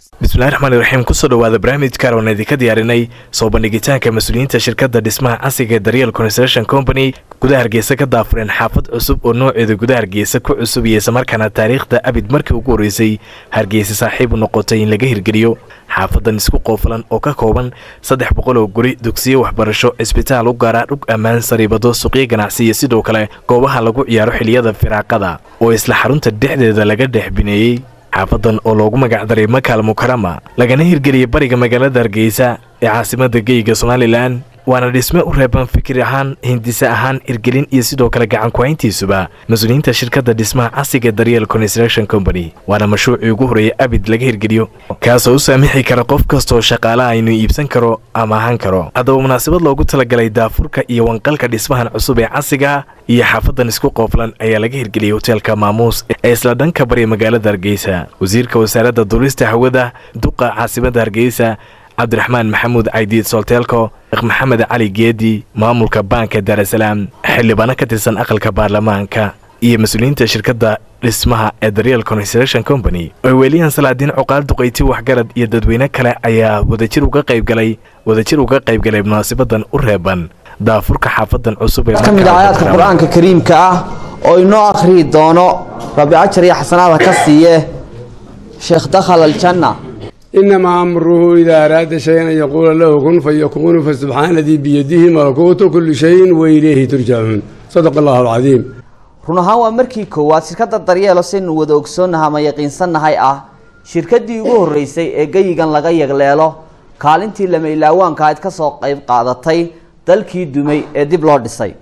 bismillahi raxmaan iraxiim kusoo dhawaada barnaamijka oon idinka diyaarinay soo bandhigitaanka mas-uuliyiinta shirkadda dhismaha casriga ee daryeel construction company gudaha hargeysa ka daafureen xaafad cusub oo nooceeda gudaha hargeysa ku cusub iyo islamarkaana taariikhda abid markii ugu horreysay hargeysa saaxiib u noqotay in laga hirgeliyo xaafadan isku qoofalan oo ka kooban saddex boqol oo guri dugsiyo waxbarasho cisbitaal u gaara dhug ammaan sariibado suuqyo ganacsi iyo sidoo kale goobaha lagu ciyaaro xiliyada firaaqada oo isla xarunta dhexdeeda laga dhex bineeyey xaafadan oo loogu magacdaray makaal mukarama lagana hirgeliyay bariga magaalada hargeysa ee caasimada geyga somalilan waana dhisme u reeban fikir ahaan hindise ahaan hirgelin iyo sidoo kale gacan ku-hayntiisuba mas-uuliyiinta shirkadda dhismaha casriga ee daryeel construction company waana mashruucii ugu horreeyay abid laga hirgeliyo kaasoo u saamixi kara qof kastooo shaqaalaha inuu iibsan karo ama ahaan karo haddaba munaasabad loogu talagalay daafurka iyo wanqalka dhismahan cusub ee casriga iyo xaafadan isku qooflan ayaa laga hirgeliyey hoteelka maamuus ee isla dhanka bariya magaalada hargeysa wasiirka wasaaradda duulista hawada duqa caasimada hargeysa cabdiraxmaan maxamuud caydiid solteelko sheekh maxamed cali geedi maamulka baanka daarasalaam xildhibaano ka tirsan aqalka baarlamaanka iyo mas-uuliyiinta shirkadda dhismaha ee daryeel construction company oo weeliyahan salaadiin cuqaal duqayti waxgarad iyo dadweyne kale ayaa wadajir uga qaybgalay wadajir uga qaybgalay munaasabadan u reeban daafurka xaafadan cusub ee ka mid ah aayaadka qur-aanka kariimka ah oo inoo akhriyi doono rabbi ajar iyo xasanaada ka siiye sheekh dakhal aljanna inamaa amruhu idaa araada shayan an yaquula lahu kun fayakuunu fasubxaana dii biyadihi malakuutu kulli shayin wa ilayhi turjacuun sadaqa allahu alcadiim run ahaan waa markii koowaad shirkadda daryeelo saynu wada ogsoonnaha ama yaqiinsannahay ah shirkaddii ugu horreysay ee geyigan laga yagleelo kaalintii lameylaawaanka ayd ka soo qayb qaadatay dalkii dumay ee dib loo dhisay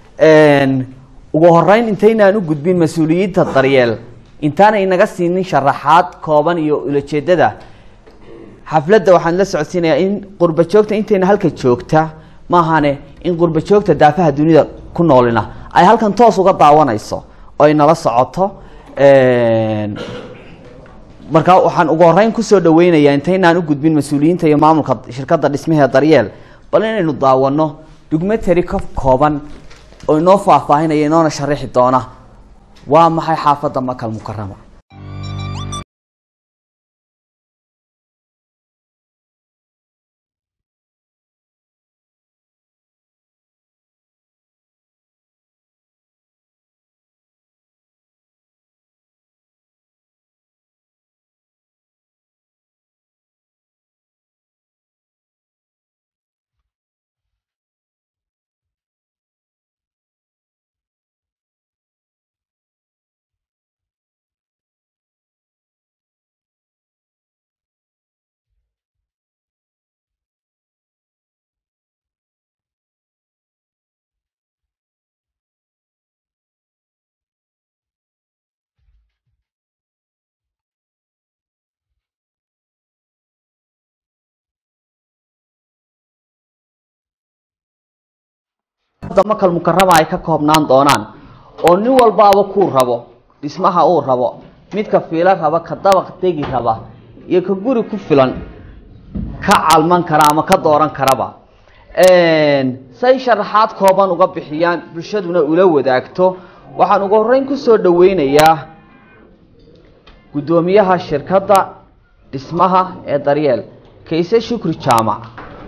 ugu horeyn intaynaan u gudbin mas-uuliyiinta daryeel intaana inaga siinin sharaxaad kooban iyo ulajeedada xafladda waxaan la socodsiinayaa in qurba joogta intayna halka joogta maahane in qurba joogta daafaha dunida ku noolina ay halkan toos uga daawanayso oo ay nala socoto markaa waxaan ugu horeyn kusoo dhaweynayaa intaynaan u gudbin mas-uuliyiinta iyo maamulka shirkadda dhismahee daryeel bal inaynu daawano dugmateri ka kooban oo inoo faahfaahinaya inoona sharaxi doona waa maxay xaafadda makal mukarama makal mukarama ay ka koobnaan doonaan oo nin walbaaba kuu rabo dhismaha uu rabo midka fiilo raba ka dabaq degi raba iyo ka guri ku filan ka calman kara ama ka dooran karaba say sharaxaad kooban uga bixiyaan bulshaduna ula wadaagto waxaan ugu horeyn kusoo dhaweynayaa guddoomiyaha shirkadda dhismaha ee daryeel kayse shukri jaamac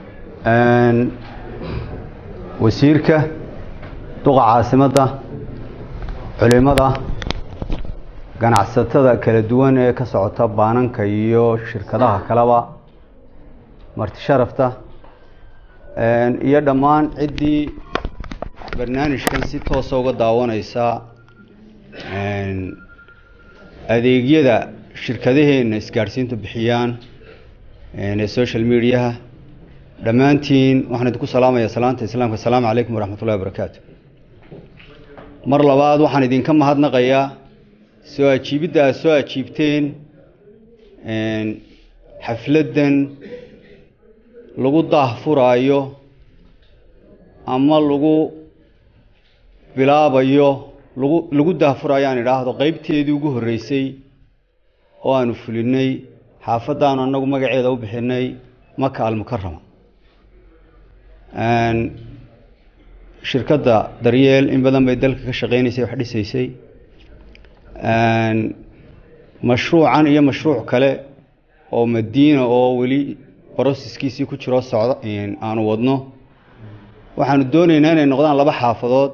wasiirka duqa caasimadda culimada ganacsatada kala duwan ee ka socota baananka iyo shirkadaha kaleba marti sharafta iyo dhammaan ciddii barnaamijkan si toosa uga daawaneysa adeegyada shirkadaheenna isgaadhsiintu bixiyaan ee social mediaha dhammaantiin waxaan idinku salaamayaa salaanta islaamka asalaamu calaykum waraxmat ullahi wabarakaatu mar labaad waxaan idinka mahadnaqayaa soo ajiibidda aad soo ajiibteen xafladdan lagu daahfuraayo ama lagu bilaabayo lagu lagu daahfuraayo aan idhaahdo qeybteedii ugu horreysay oo aanu fulinay xaafaddaanu annagu magaceeda u bixinay maka almukarama shirkadda daryeel in badan bay dalka ka shaqeynaysay wax dhisaysay mashruucan iyo mashruuc kale oo madiina oo weli brosesskiisii ku jiro socda aanu wadno waxaanu doonaynaa inay noqdaan laba xaafadood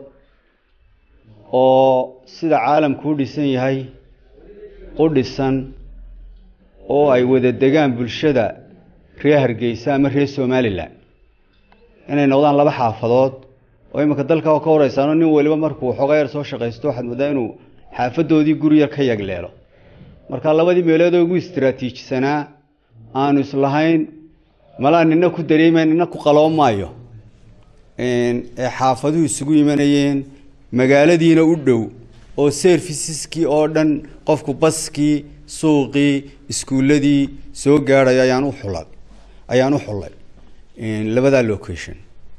oo sida caalamku u dhisan yahay u dhisan oo ay wada degaan bulshada reer hargeysa ama reer somalilan inay noqdaan laba xaafadood oo iminka dalka ka horeysaano nin waliba markuu xooga yar soo shaqaysto waxaad moodaa inuu xaafadoodii guri yar ka yagleelo marka labadii meelood oo ugu istaraatiijisanaa aanu islahayn malaa nina ku dareemayn nina ku qaloob maayo ee xaafaduhu isugu imanayeen magaaladiina u dhow oo serviceskii oo dhan qofku baskii suuqii iskuulladii soo gaadhayo ayaan u xulay ayaan u xullay labadaa location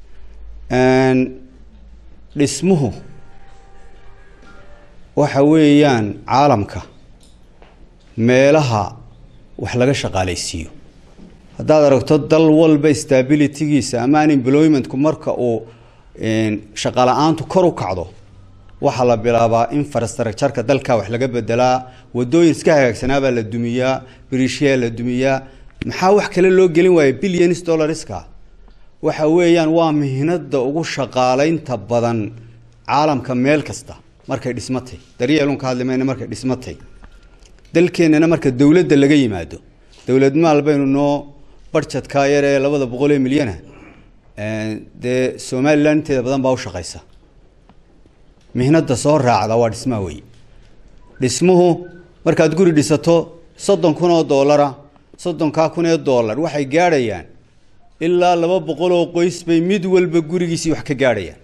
dhismuhu waxa weeyaan caalamka meelaha wax laga shaqaalaysiiyo haddaad aragto dal walba stabilitygiisa ama unemploymentku marka uu shaqala-aantu kor u kacdo waxaa la bilaabaa infrastructureka dalka wax laga bedelaa wadooyin iska hagaagsanaabaa la dumiyaa brishiyaa la dumiyaa maxaa wax kale loo gelin waaya billions dollarska waxa weeyaan waa mihnada ugu shaqaalaynta badan caalamka meel kasta markay dhismatay daryeelun ka hadli mayna markay dhismatay dalkeennana marka dowladda laga yimaado dowlad maal baynu noo barjadkaa yar ee labada boqol ee milyana dee somalilan inteeda badan baa u shaqaysa mihnada soo raacda waa dhismaha wey dhismuhu markaad guri dhisato soddon kun oo doolara soddonkaa kun ee dollar waxay gaadhayaan ilaa laba boqol oo qoys bay mid walba gurigiisii wax ka gaadhayaan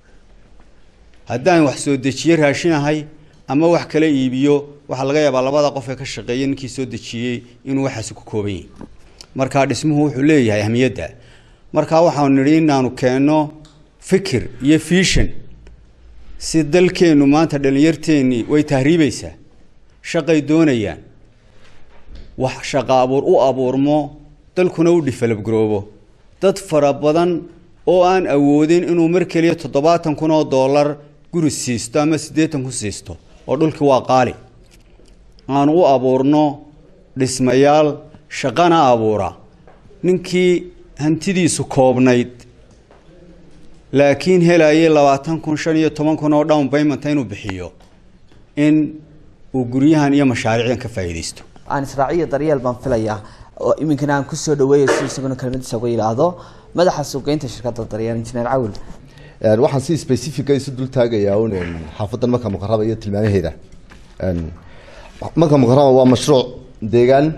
haddaan wax soo dejiye raashinahay ama wax kala iibiyo waxaa laga yaabaa labada qof ee ka shaqeeya ninkii soo dejiyey inuu waxaasi ku kooban yahay markaa dhismuhu wuxuu leeyahay ahmiyadda markaa waxaanu nidhi inaanu keenno fikir iyo fiishan si dalkeennu maanta dhallinyarteennii way tahriibaysaa shaqay doonayaan wax shaqa abuur u abuurmo dalkuna u dhifelabgaroobo dad fara badan oo aan awoodin inuu mar keliya toddobaatan kun oo dollar guri siisto ama siddeetan kun siisto oo dhulkii waa qaali aanu u abuurno dhismayaal shaqana abuura ninkii hantidiisu koobnayd laakiin helayay labaatan kun shan iyo toban kun oo down paymenta inuu bixiyo in uu guryahan iyo mashaariicdan ka faa'iidaysto aan israaciyo daryeel baan filayaa oo iminkana aan kusoo dhaweeyo si isaguna kelmadiisa uga yidhaahdo madaxa suuqgeynta shirkadda daryeel injineer cawil waxaan si specifica isu dul taagayaa un xaafadan marka muqaraba iyo tilmaamaheeda marka muqaraba waa mashruuc deegaan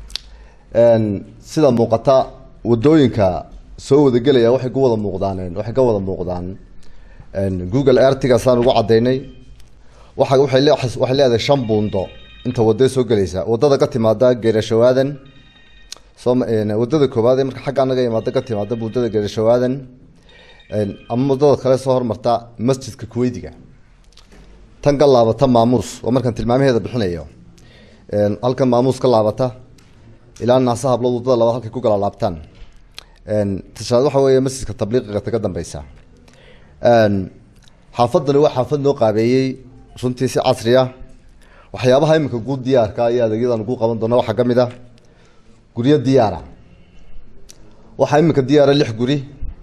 sida muuqata wadooyinka soo wadagelaya waxay ku wada muuqdaan waxay ka wada muuqdaan google artigaasaan ugu cadaynay waxa waxay le waxay leedahay shan buundo inta wadada soo gelaysa wadada ka timaada geerashawaadan soo wadada koowaad ee marka xagga anaga imaada ka timaada buundada geerashawaadan ama wadada kale soo hormarta masjidka kuweydiga tan ka laabata maamuus oo markaan tilmaamaheeda bixinayo halkan maamuus ka laabata ilaa naasa hablood wadada labaad halkay ku kala laabtaan tashaad waxa weeye masjidka tabliiqiga taga dambeysa xaafadani waa xaafad noo qaabeeyey runtii si casri ah waxyaabaha iminka guud diyaarka iyo adeegyadan ugu qaban doona waxaa kamid ah guryo diyaara waxaa iminka diyaara lix guri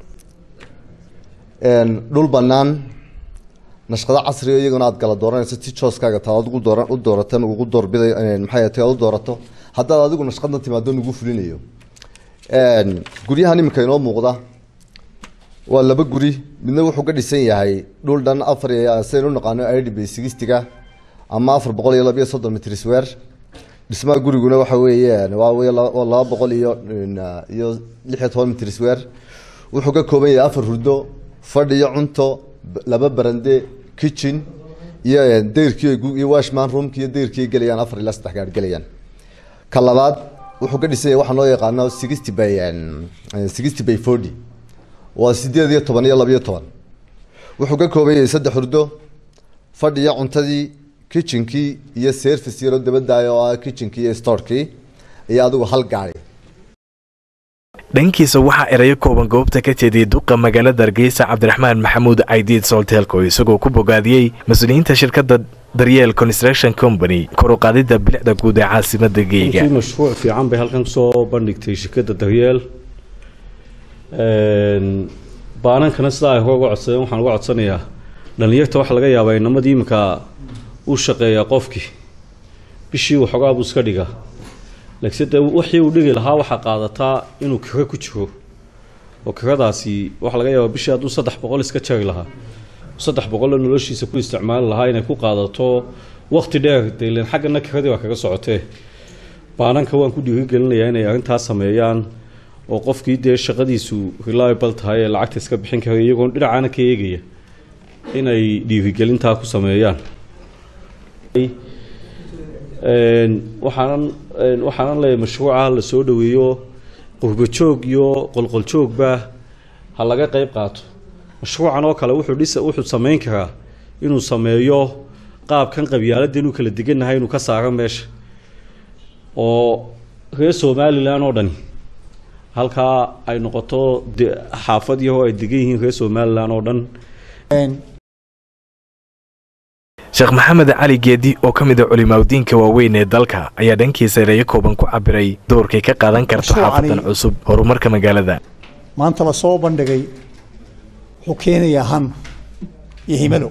dhul banaan nashqado casriga iyaguna aad kala dooranayso si jooskaaga taa adigu dooran u doorata ugu doorbiday maxay tahay aad u doorato haddaad adigu nashqadna timaado nugu fulinayo guryahan iminka inoo muuqda waa laba guri midna wuxuu ka dhisan yahay dhul dhan afar sidayn u naqaano idb sigistiga ama afar boqol iyo labiyo soddon mitr swer dhismaha guriguna waxa weeyaan waa wey laba boqol iyo iyo lix iyo toban mitr swer wuxuu ka kooban yahay afar hurdo fadh iyo cunto laba barande kitchen iyo dayrkii iyo washman roomki iyo dayrkii gelayaan afar ilaa saddex gaar gelayaan ka labaad wuxuu ka dhisan yahay waxaa loo yaqaano sixty by sixty by forty waa sideed iyo toban iyo labiyo toban wuxuu ka kooban yahay saddex hurdo fadhiyo cuntadii kitchenkii iyo service yaroo dabadaaya oo ah kitchenkii iyo storekii iyo adigu hal gaari dhankiisa waxaa erayo kooban goobta ka jeediyey duqa magaalada hargeysa cabdiraxmaan maxamuud caydiid solteelko isagoo ku bogaadiyey mas-uuliyiinta shirkadda daryeel construction company kor u qaadidda bilicda guud ee caasimada geyiga runtii mashruuc fiican bay halkan kusoo bandhigtay shirkadda daryeel baanankana sidaa ay uga codsadeen waxaan uga codsanayaa dhalinyarta waxaa laga yaabaa inamadii iminka u shaqeeyaa qofkii bishii waxoogaa buu iska dhigaa laakiinse dee wixii uu dhigi lahaa waxaa qaadataa inuu kiro ku jiro oo kiradaasi waxaa laga yaabaa bishii hadduu saddex boqol iska jari lahaa saddex boqoloo noloshiisa ku isticmaali lahaa inay ku qaadato waqti dheer deilen xaggana kiradii waa kaga socotee baananka waan ku dhiirigelinayaa inay arrintaas sameeyaan oo qofkii dee shaqadiisu reliable tahay ee lacagta iska bixin kara iyagoon dhinacaana ka eegaya inay dhiirigelintaa ku sameeyaan waxaanan waxaanan leeyahay mashruuca la soo dhaweeyo qurbajoog iyo qolqoljoogba ha laga qeyb qaato mashruucan oo kale wuxuu dhisa wuxuu sameyn karaa inuu sameeyo qaabkan qabyaaladda inuu kala degannahay inuu ka saaro meesha oo reer somalilan oo dhani halkaa ay noqoto xaafad yahoo ay degan yihiin reer somalilan oo dhan sheekh maxamed cali geedi oo ka mid a culimaawdiinka waaweyn ee dalka ayaa dhankiisa ereyo kooban ku cabiray doorkay ka qaadan karto xaafadan cusub horumarka magaalada maanta la soo bandhigay wuxuu keenayaa han iyo himalo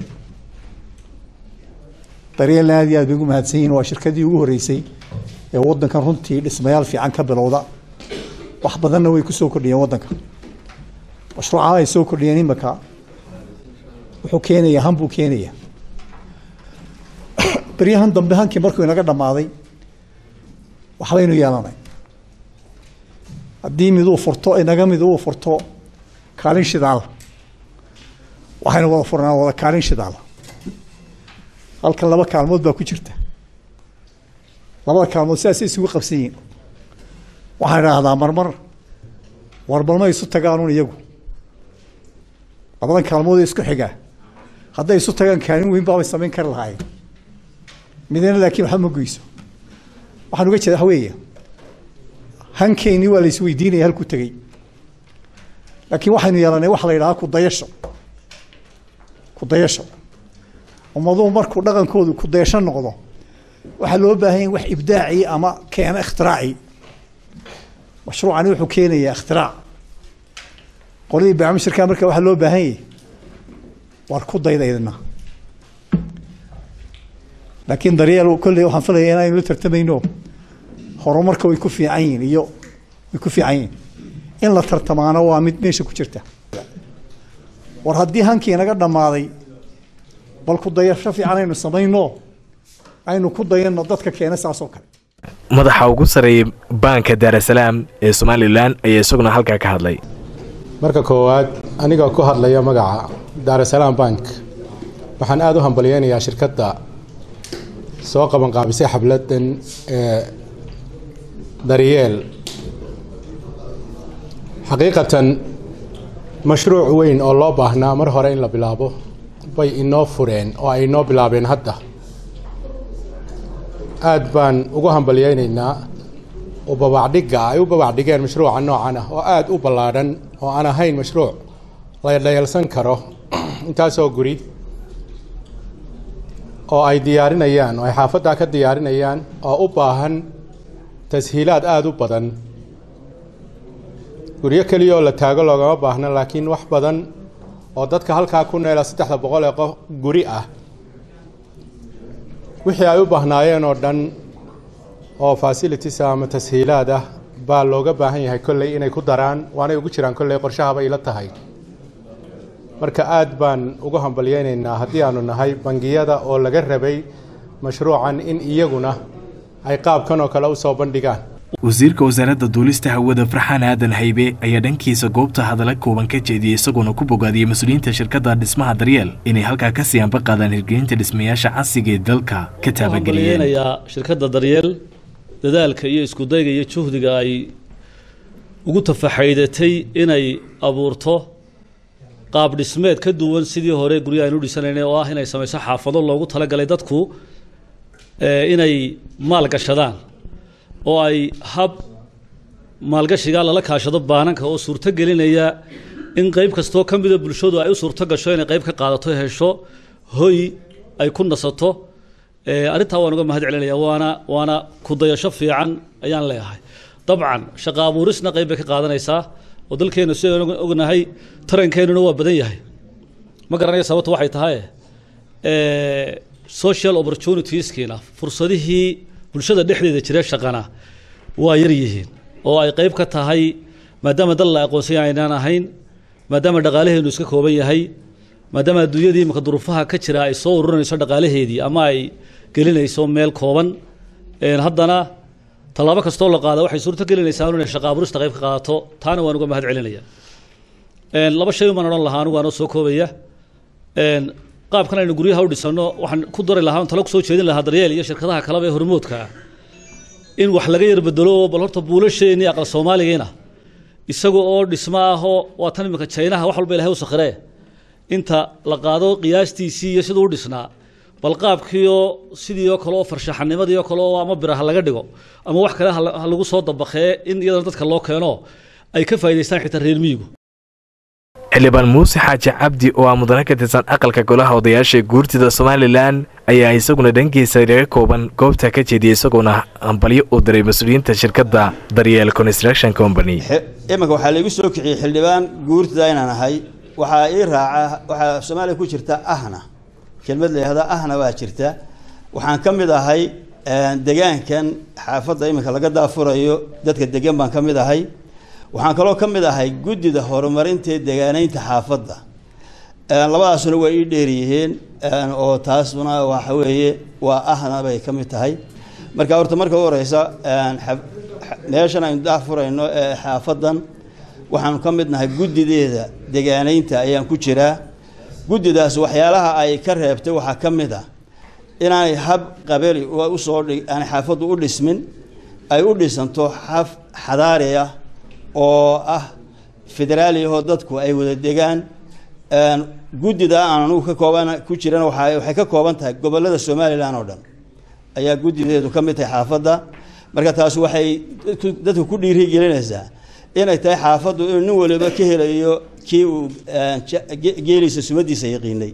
daryeelna aad iyo aad bay ugu mahadsan yihin waa shirkadii ugu horreysay ee waddankan runtii dhismayaal fiican ka bilowda wax badanna way ku soo kordhiyeen waddanka mashruucaha ay soo kordhiyeen imaka wuxuu keenayaa han buu keenayaa beryahan dambe hankii markuu inaga dhammaaday waxbaynu yeelanay haddii miduu furto inaga mid uu furto kaalin shidaal waxaynu wada furnaa wada kaalin shidaal halkan laba kaalmood baa ku jirta labada kaalmood sidaasay isugu qabsan yihin waxaan idhaahdaa marmar warbalma isu tagaanun iyagu labadan kaalmood ee isku xigaa hadday isu tagaan kaalin weyn baabay samayn kari lahaayeen midna laakiin waxba ma goyso waxaan uga jeeda waxa weeye hankeynii waa la isweydiinaya halkuu tegey laakiin waxaynu yeelanay waxa la yidhahaa kudayasho kudayasho ummaduhu markuu dhaqankoodu kudayasho noqdo waxaa loo baahan yahay wax ibdaaci ama keena ikhtiraacii mashruucani wuxuu keenayaa ikhtirac qoladii baamishirkaa marka waxaa loo baahan yahay waar ku dayda idina laakiin daryeel kolley waxaan filaya inaynu la tartamayno horumarka way ku fiican yihin iyo way ku fiican yihin in la tartamaano waa mid meesha ku jirta war haddii hankii naga dhammaaday bal ku dayasho fiican aynu samayno aynu ku dayanno dadka keena saas oo kale madaxa ugu sarreeyay baanka daarasalaam ee somalilan ayaa isaguna halkaa ka hadlay marka koowaad anigoo ku hadlaya magaca daarasalaam bank waxaan aada u hambalyeynayaa shirkadda soo qabanqaabisay xabladan ee daryeel xaqiiqatan mashruuc weyn oo loo baahnaa mar hore in la bilaabo bay inoo fureen oo ay inoo bilaabeen hadda aad baan ugu hambalyeynaynaa oo babacdhigga ay u babacdhigeen mashruuca noocan ah oo aada u ballaadhan oo aan ahayn mashruuc la dhayalsan karo intaasoo guri oo ay diyaarinayaan oo ay xaafaddaa ka diyaarinayaan oo u baahan tashiilaad aada u badan guryo keliya oo la taago loogama baahna laakiin wax badan oo dadka halkaa ku neela saddexda boqol ee qof guri ah wixii ay u baahnaayeen oo dhan oo facilities ama tashiilaad ah baa looga baahan yahay kolley inay ku daraan waanay ugu jiraan kolley qorshahaba ila tahay marka aad baan ugu hambalyeynaynaa haddii aanu nahay bangiyada oo laga rabay mashruucan in iyaguna ay qaabkan oo kale u soo bandhigaan wasiirka wasaaradda duulista hawada farxaan aadan haybe ayaa dhankiisa goobta hadalla kooban ka jeediyey isagoona ku bogaadiyey mas-uuliyiinta shirkadda dhismaha daryeel inay halkaa ka sii anba qaadaan hirgelinta dhismayaasha casriga ee dalka ka taabageliyeen shirkadda daryeel dadaalka iyo iskudayga iyo juhdiga ay ugu tafaxaydatay inay abuurto qaab dhismeed ka duwan sidii hore guryo aynu dhisanaynay oo ah inay samayso xaafado loogu talagalay dadku inay maal gashadaan oo ay hab maalgashigaa lala kaashado baananka oo suurto gelinaya in qeyb kastoo ka mida bulshadu ay u suurto gasho inay qeyb ka qaadato hesho hoy ay ku nasato arrintaa waan uga mahad celinaya waana waana kudayasho fiican ayaan leeyahay dabcan shaqa abuurisna qayb bay ka qaadanaysaa oo dalkeenu sidaan ognahay tarankeenuna waa badan yahay ma garanaya sababta waxay tahay social opportunitieskiina fursadihii bulshada dhexdeeda jira shaqana waa yar yihiin oo ay qayb ka tahay maadaama dal la aqoonsan aynaan ahayn maadaama dhaqaalaheenu iska kooban yahay maadaama adduunyadii imaka duruufaha ka jira ay soo ururinayso dhaqaalaheedii ama ay gelinayso meel kooban haddana tallaabo kastoo la qaada waxay suurto gelinaysaa inay shaqa abuurista qayb ka qaadato taana waan uga mahad celinaya laba shay umaan odhan lahaa anigu aanoo soo koobaya qaabkan aynu guryaha u dhisano waxaan ku dari lahaa talo kusoo jeedin lahaa daryeel iyo shirkadaha kaleba ee hormoodka ah in wax laga yar bedelo bal horta buulasheenii aqal soomaaligiina isaga oo dhismo ahoo waa tan iminka jaynaha wax walba ilahay u sakhiree inta la qaado qiyaastiisii iyo siduu u dhisnaa bal qaabkiioo sidii oo kale oo farshaxanimadii oo kale oo ama bira ha laga dhigo ama wax kale ha lagu soo dabakee in iyadana dadka loo keeno ay ka faa'idaystaan xitaa reer miyigu xildhibaan muuse xaaji cabdi oo ah mudane ka tirsan aqalka golaha odayaasha guurtida somalilan ayaa isaguna dhankiisa laga kooban goobta ka jeediyay isagoona hambalyo u diray mas-uuliyiinta shirkadda daryeel construction company iminka waxaa laigu soo kiciyey xildhibaan guurtida inaan ahay waxaa ii raaca waxaa soomaaliya ku jirta ahna kelmad layihahda ahna waa jirta waxaan ka mid ahay degaankan xaafadda iminka laga daafurayo dadka degan baan ka mid ahay waxaan kaloo ka mid ahay guddida horumarinta degaanaynta xaafadda labadaasuna waa ii dheeryihiin oo taasuna waxa weeye waa ahna bay ka mid tahay marka horta marka u horeysa meeshan aynu daafurayno ee xaafaddan waxaanu ka mid nahay guddideeda degaanaynta ayaan ku jiraa guddidaas waxyaalaha ay ka reebtay waxaa ka mid ah inaanay hab qabeli usoo aanay xaafaddu u dhismin ay u dhisanto xaf xadaari ah oo ah federaaliyahoo dadku ay wada degaan guddida aan anugu ka kooban ku jirana waa waxay ka kooban tahay gobollada somalilan oo dhan ayaa guddideedu ka mid tahay xaafadda marka taas waxay dadku ku dhiirigelinaysaa inay tahay xaafaddu inuu nin waliba ka helayo kii uu geeliisa sumadiisa yaqiinay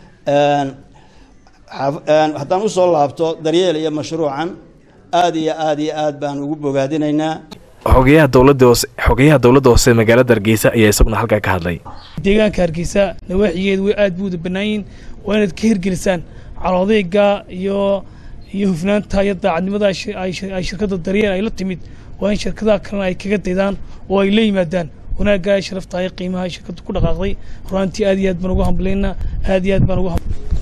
haddaan usoo laabto daryeel iyo mashruucan aada iyo aada iyo aad baan ugu bogaadinaynaa xogayaha dowladda hoose xogayaha dowladda hoose magaalada hargeysa ayaa isaguna halkaa ka hadlay deegaanka hargeysa nawaaxigeedu way aad buuda bannaayiin waa inaad ka hirgelisaan caloodeyga iyo iyo hufnaanta iyo daacadnimada ay shirkadda daryeel ay la timid waa in shirkadaha kalena ay kaga daydaan oo ay la yimaadaan wanaagga ay sharafta ay qiimaha ay shirkaddu ku dhaqaaqday runaantii aad iyo aad baan ugu hambalayna aad iyo aad baan ugu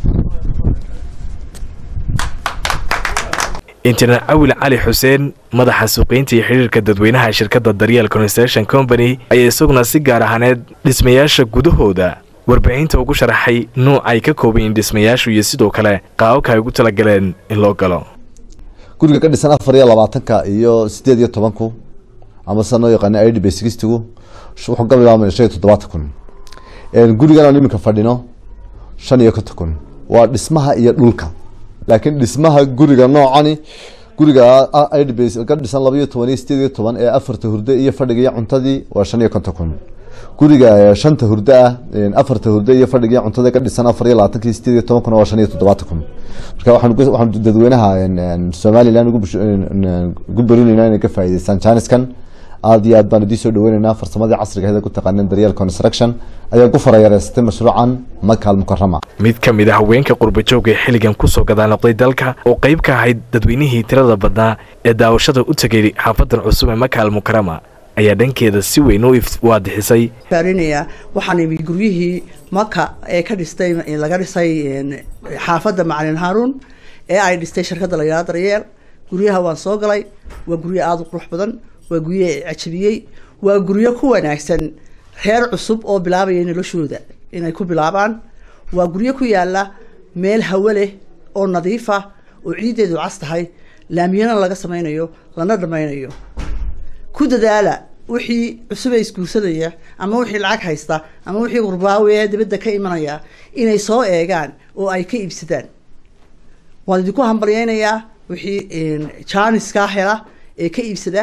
injineer cawil cali xuseen madaxa suuqiynta iyo xidhiirka dadweynaha shirkadda daryeel construction company ayaa isaguna si gaar ahaaneed dhismayaasha gudahooda warbaahinta ugu sharaxay nuuc ay ka koobayiin dhismayaashu iyo sidoo kale qaababka ay ugu talagaleen in loo galo guriga ka dhisan afar iyo labaatanka iyo sideed iyo tobanku ama sida noo yaqaana i d b sixtigu wuxuu ka bilaabmaya shan iyo toddobaatan kun gurigan aan iminka fadhino shan iyo konton kun waa dhismaha iyo dhulka laakiin dhismaha guriga noocani guriga idbs ka dhisan laba iyo toban iyo sideed iyo toban ee afarta hurdo iyo fadhiga iyo cuntadii waa shan iyo konton kun guriga shanta hurdo ah afarta hurdo iyo fadhiga iyo cuntada ka dhisan afar iyo labaatanka iyo sideed iyo toban kun waa shan iyo toddobaatan kun marka waxaan waxaan dadweynaha somaliland ugu berinayna inay ka faa'iideystaan jaaniskan aada iyo aad baan idiin soo dhaweyneynaa farsamadii casriga aheed ku taqaanin daryeel construction ayaa ku farayareystay mashruucan makaal mukarama mid ka mid ah haweenka qurbajooga ee xilligan kusoo gadaanoqday dalka oo qayb ka ahayd dadweynihii tirada badnaa ee daawashada u tegay xaafadan cusub ee makaal mukarama ayaa dhankeeda si weyn u waadixisay faarinaya waxaan imi guryihii maka ee ka dhistay laga dhisay xaafadda macalin haarun ee ay dhistay shirkadda la yidhahdo daryeel guryaha waan soo galay waa guryo aada u qurux badan waa guryo cajabiyey waa guryo ku wanaagsan reer cusub oo bilaabaya noloshooda inay ku bilaabaan waa guryo ku yaala meel hawo leh oo nadiif ah oo ciiddeedu cas tahay laamiyana laga sameynayo lana dhammaynayo ku dadaala wixii cusubay isguursanaya ama wixii lacag haysta ama wixii qurbaawe ee dibadda ka imanaya inay soo eegaan oo ay ka iibsadaan waan idinku hambalyeynayaa wixii jaaniskaa hela ee ka iibsada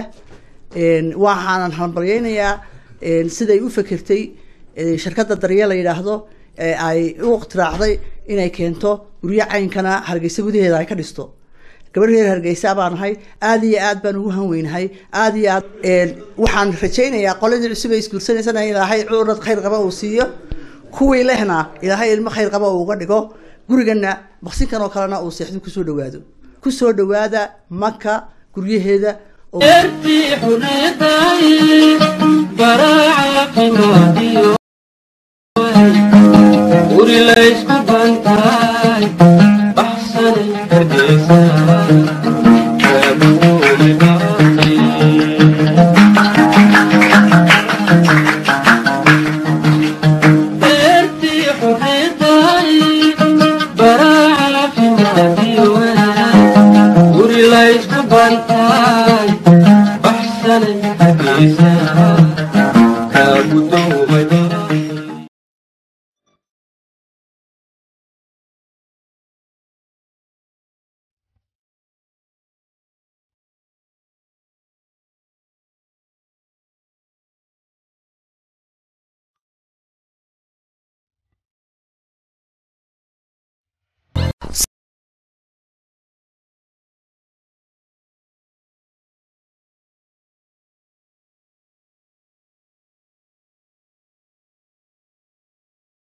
waxaanan hambalyeynayaa siday u fekertay shirkadda daryeel la yidhaahdo ee ay u iqtiraacday inay keento guryo caynkana hargeysa gudaheeda ay ka dhisto gabadh reer hargeysa baan ahay aada iyo aad baan ugu hanweynahay aada iyo aad waxaan rajaynayaa qoladii cusub ay isguursanaysana ilaahay curad khayr qaba uu siiyo kuwii lehna ilaahay ilmo khayr qaba uu uga dhigo gurigana maqsinkan oo kalena uu seexdo kusoo dhawaado kusoo dhawaada maka guryaheeda Guri la isku bantaa